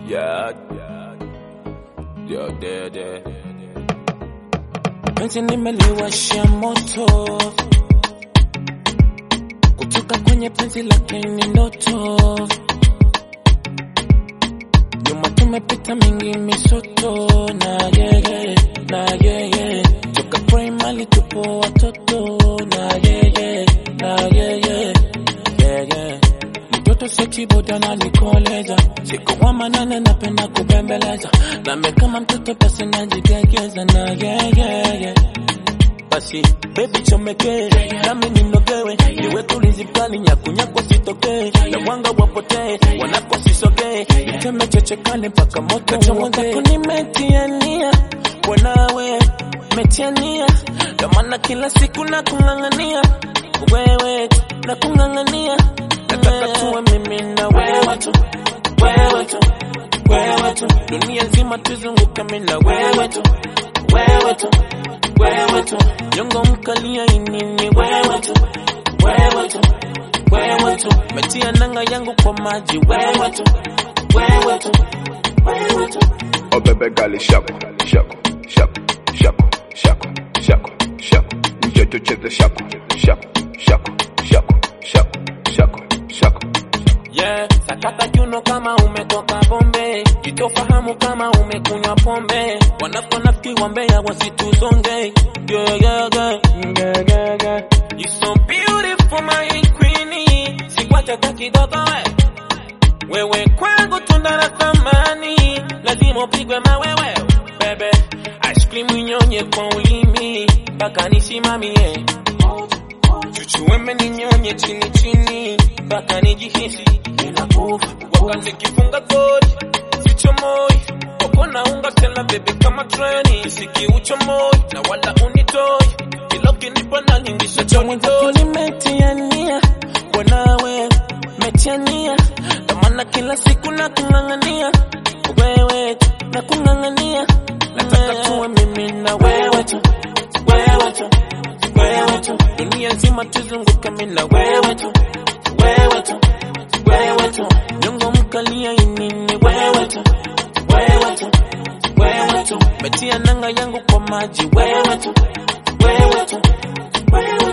Yeah, yeah, yeah, yeah. penzi nimeliwasha moto kutoka kwenye penzi lake ni ndoto nyuma tumepita mingi misoto na yeye na yeye toka primary tupo watoto na yeye na yeye yeye mtoto sechiboda na nikoleza siku wa manane napenda kubembeleza name kama mtoto basi najigegeza na yeye basi baby chomeke nami ninogewe niwe tulizi kali nyakunyako sitokee na mwanga wapotee wanako sisogee iteme chechekane mpaka moto uongee nimetiania wanawe metiania ndo maana kila siku na kung'ang'ania wewe tu na kung'ang'ania nataka tuwe mimi na wewe tu wewe tu wewe tu dunia nzima tuzunguke mimi na wewe tu wewe tu wewe tu nyongo mkalia inini wewe tu wewe tu wewe tu metia nanga yangu kwa maji wewe tu wewe tu wewe tu Oh baby girl, shako, shako, shako, shako, shako, shako, shako. Njoo tucheze shako, shako, shako, shako, shako, shako, shako. Yeah, sakata kiuno kama umetoka bombe, jitofahamu kama umekunywa pombe, wanafonafiki wambea wasituzonge. Yeah, yeah, yeah, yeah, yeah, yeah. You so beautiful my queenie, sikwacha hata kidogo we. Wewe kwangu tunda la thamani, lazima upigwe mawewe bebe. Ice cream inyonye kwa ulimi, mpaka nisimamie chuchuweme ninyonye chini chini mpaka nijihisi ninakufa wakati kifunga goli sichomoi wako naunga tena bebe kama treni sikiuchomoi na wala unitoi kila ukinipa na nyingisha chonitoi nimetiania wanawe metiania ndo maana kila siku na kung'ang'ania wewe tu na kung'ang'ania nataka tuwe mimi na wewe tu wewe tu wewe tu dunia nzima tuzunguke mimi na wewe tu wewe tu wewe tu nyongo mkalia inini wewe tu wewe tu wewe tu metia nanga yangu kwa maji wewe tu wewe tu wewe